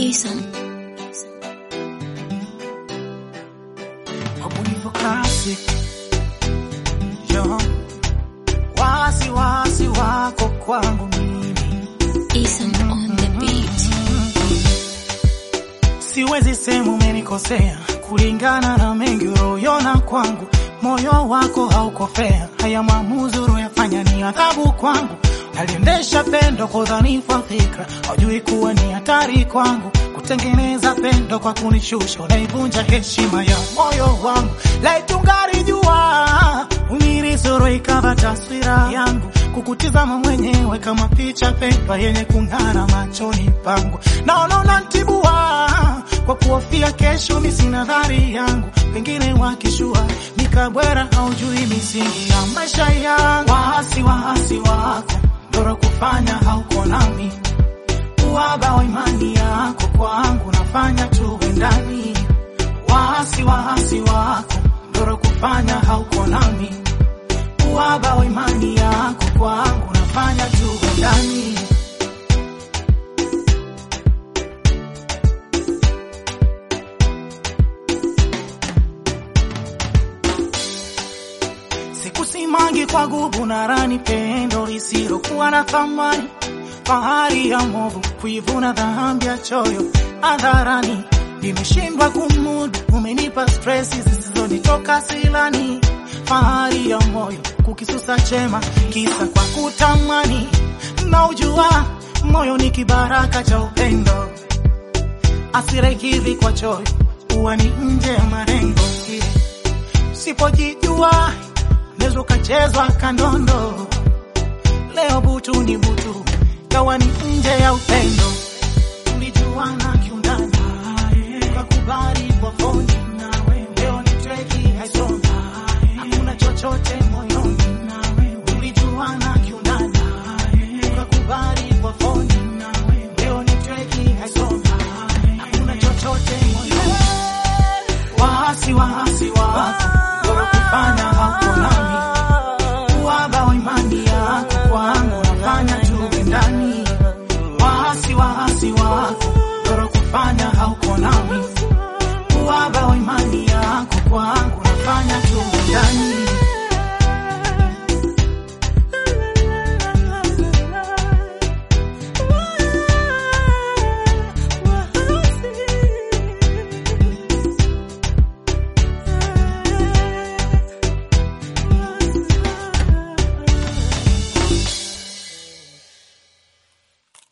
Isan. Ubunifu classic. Yo. Wasi wasi wako kwangu mimi. Isan on the beat. Siwezi sema umenikosea kulingana na mengi uliyoona kwangu. Moyo wako haukofea, haya maamuzi uliyofanya ni adhabu kwangu. Naliendesha pendo kwa udhanifu wa fikra, hujui kuwa ni hatari kwangu. Kutengeneza pendo kwa kunishusha, unaivunja heshima ya moyo wangu. Laitungari jua unirisoro ikava taswira yangu, kukutizama mwenyewe kama picha pendwa yenye kung'ara machoni pangu. Naona unantibua kwa kuhofia kesho, mi sina dhari yangu, pengine wakishua nikabwera, haujui misingi ya maisha yangu. Waasi waasi wako ndoro kufanya hauko nami, uwaba wa imani yako kwangu nafanya tuwe ndani. Waasi waasi wako ndoro kufanya hauko nami, uwaba wa imani yako kwangu nafanya tuwe ndani. Sikusimangi kwa gubu na rani, pendo lisilokuwa na thamani, fahari ya movu, kuivuna dhambi ya choyo hadharani. Nimeshindwa kumudu, umenipa stresi zisizonitoka silani, fahari ya moyo, kukisusa chema, kisa kwa kutamani. Na ujua moyo ni kibaraka cha upendo, asire hivi kwa choyo, huwa ni nje ya marengo Sipojijua unaweza ukachezwa kandondo. Leo butu ni butu, kawa ni nje ya upendo. Tulijuana kiundani, ukakubali kwa foni, leo ni treki haisomi, hakuna chochote moyoni. Tulijuana kiundani, ukakubali kwa foni, leo ni treki haisomi, hakuna chochote moyoni. Waasi waasi wako bora kufanya hauko nami, uwaba wa imani yako kwangu nafanya tuwe ndani. Waasi waasi wako bora kufanya hauko nami, uwaba wa imani yako kwangu nafanya tuwe ndani.